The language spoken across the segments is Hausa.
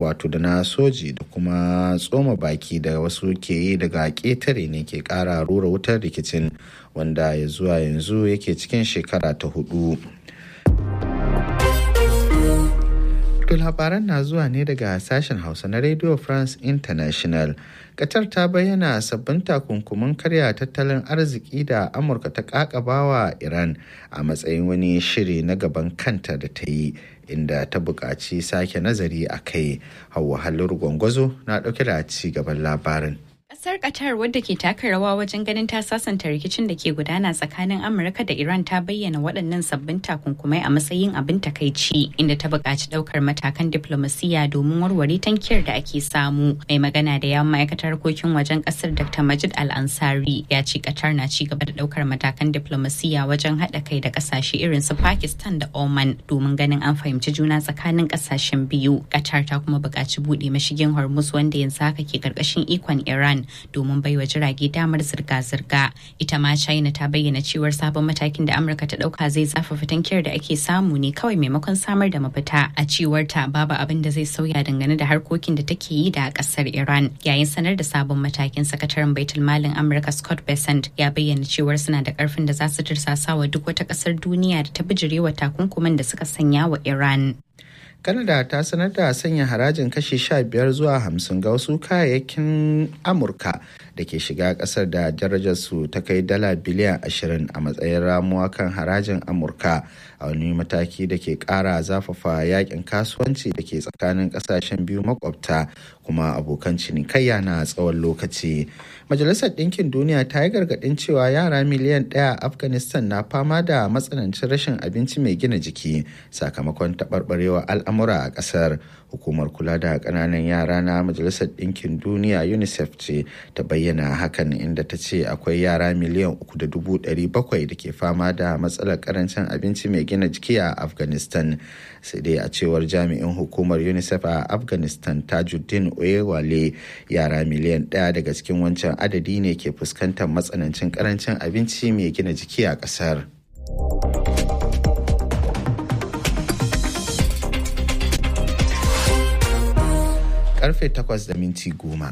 wato da na soji da kuma tsoma baki da wasu ke yi daga ƙetare ne ke ƙara rura wutar rikicin wanda ya zuwa yanzu yake cikin shekara ta hudu. To labaran na zuwa ne daga sashen Hausa na Radio France International. Qatar ta bayyana sabbin takunkumin karya tattalin arziki da Amurka ta kakabawa Iran a matsayin wani shiri na gaban kanta da ta yi inda ta buƙaci sake nazari a kai. Hauwa Halliru Gwangwazo na ɗauke da ci gaban labarin. Kasar Qatar wadda ke taka rawa wajen ganin ta sasanta rikicin da ke gudana tsakanin Amurka da Iran ta bayyana waɗannan sabbin takunkumai a matsayin abin takaici inda ta buƙaci ɗaukar matakan diplomasiya domin warware tankiyar da ake samu. Mai magana da yawan ma'aikatar harkokin wajen ƙasar Dr. Majid Al-Ansari ya ce Qatar na ci gaba da ɗaukar matakan diplomasiya wajen haɗa kai da ƙasashe irin su Pakistan da Oman domin ganin an fahimci juna tsakanin ƙasashen biyu. Qatar ta kuma buƙaci buɗe mashigin Hormuz wanda yanzu haka ke ƙarƙashin ikon Iran domin baiwa jirage damar zirga-zirga ita ma china ta bayyana cewar sabon matakin da amurka ta dauka zai zafafa tankiyar da ake samu ne kawai maimakon samar da mafita a cewar ta babu abin da zai sauya dangane da harkokin da take yi da kasar iran yayin sanar da sabon matakin sakataren baitul malin amurka scott bessent ya bayyana cewar suna da karfin da za su tirsasa wa duk wata kasar duniya da ta bijirewa takunkuman da suka sanya wa iran Canada ta sanar da sanya harajin kashi 15 zuwa 50 ga wasu kayayyakin Amurka da ke shiga kasar da darajarsu ta kai dala biliyan 20 a matsayin ramuwa kan harajin Amurka a wani mataki da ke kara zafafa yakin kasuwanci da ke tsakanin kasashen biyu makwabta kuma abokan cinikayya na tsawon lokaci. Majalisar Ɗinkin Duniya ta yi gargaɗin cewa yara miliyan ɗaya a Afghanistan na fama da matsanancin rashin abinci mai gina jiki sakamakon taɓarɓarewa al'amura a ƙasar. Hukumar kula da ƙananan yara na Majalisar Ɗinkin Duniya UNICEF ce ta bayyana hakan inda ta ce akwai yara miliyan uku da dubu ɗari bakwai da ke fama da matsalar ƙarancin abinci mai gina jiki a Afghanistan. Sai dai a cewar jami'in hukumar UNICEF a Afghanistan Tajuddin Oyewale yara miliyan ɗaya daga cikin wancan adadi ne ke fuskantar matsanancin karancin abinci mai gina jiki a ƙasar. Karfe takwas da minti goma.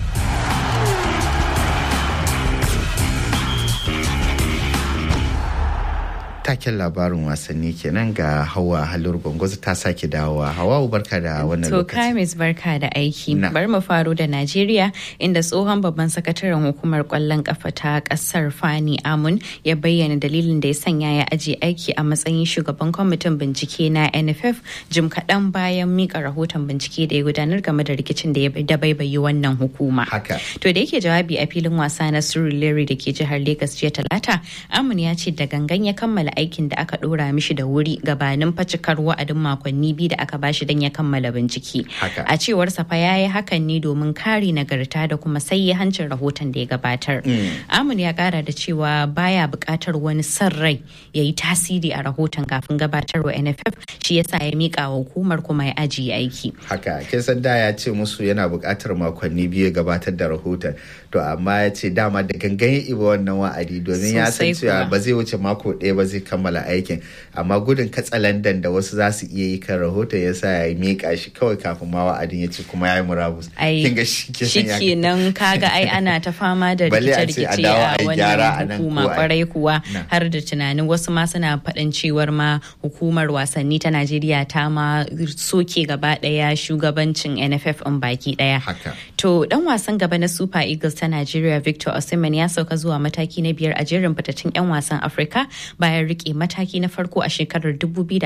taken labarin wasanni kenan ga hawa halur gwangwazo ta sake dawowa hawa barka da wannan to lokaci kamis barka da aiki bar mu faro da najeriya inda tsohon babban sakataren hukumar kwallon kafa ta kasar fani amun ya bayyana dalilin da ya sanya ya ajiye aiki a matsayin shugaban kwamitin bincike na nff jim kaɗan bayan mika rahoton bincike da ya gudanar game da rikicin da ya dabaibayi wannan hukuma haka to da yake jawabi a filin wasa na surulere da ke jihar lagos jiya talata amun ya ce da gangan ya kammala aikin da aka dora mishi da wuri gabanin facikar wa'adin makonni biyu da aka bashi don ya kammala bincike. Haka. A cewar safa ya yi hakan ne domin kare nagarta da kuma sai hancin rahoton da ya gabatar. Amun ya kara da cewa baya buƙatar wani son rai ya yi tasiri a rahoton kafin gabatarwa NFF shi yasa ya mika wa hukumar kuma ya ajiye aiki. haka kin san da ya ce musu yana buƙatar makonni biyu ya gabatar da rahoton to amma ya ce dama da gangan ya iba wannan wa'adi domin ya san Sosai cewa kuwa. ba zai wuce mako ɗaya ba zai kammala aikin amma gudun katsalandan da wasu za su iya yi kan rahoton ya sa ya miƙa shi kawai kafin ma wa'adin ya ce kuma ya yi murabus Ai, kin ga shi kenan ya- shikenan kaga ai ana ta fama da Balle a ce a rikice-rikice dawo a a gyara a wannan nan hukuma ko a- kwarai kuwa Na. har da tunanin wasu ma suna faɗin cewar ma hukumar wasanni ta Najeriya ta ma soke gaba ɗaya shugabancin NFF in baki ɗaya. haka To dan wasan gaba na Super Eagles ta Najeriya Victor Osimhen ya sauka zuwa mataki na biyar a jerin fitattun 'yan wasan Afirka bayan rike mataki na farko a shekarar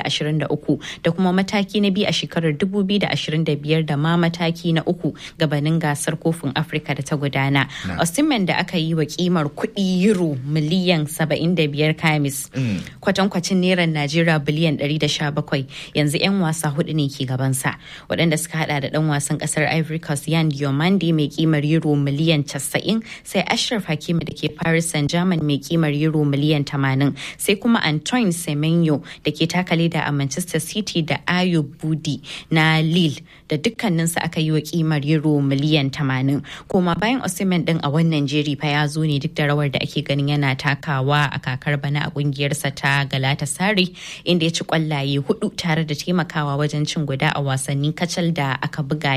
2023 da kuma mataki na biyu a shekarar 2025 da ma mataki na uku gabanin gasar kofin Afirka da ta gudana. Osimhen da aka yi wa kimar kuɗi euro miliyan 75 kamis kwatankwacin neran Najeriya biliyan 117 yanzu 'yan wasa hudu ne ke gabansa waɗanda suka hada da ɗan wasan ƙasar Ivory Coast Yan Diomande mai kimar euro miliyan 90 sai Ashraf Hakimi da ke Paris Saint-Germain mai kimar euro miliyan 80 sai kuma Antoine Semenyo da ke taka leda a Manchester City da Ayo Budi na Lille da dukkaninsu aka yi wa kimar euro miliyan 80 kuma bayan Osimhen din a wannan jeri fa ya zo ne duk da rawar da ake ganin yana takawa a kakar bana a kungiyarsa ta Galatasaray inda ya ci kwallaye hudu tare da taimakawa wajen cin guda a wasannin kacal da aka buga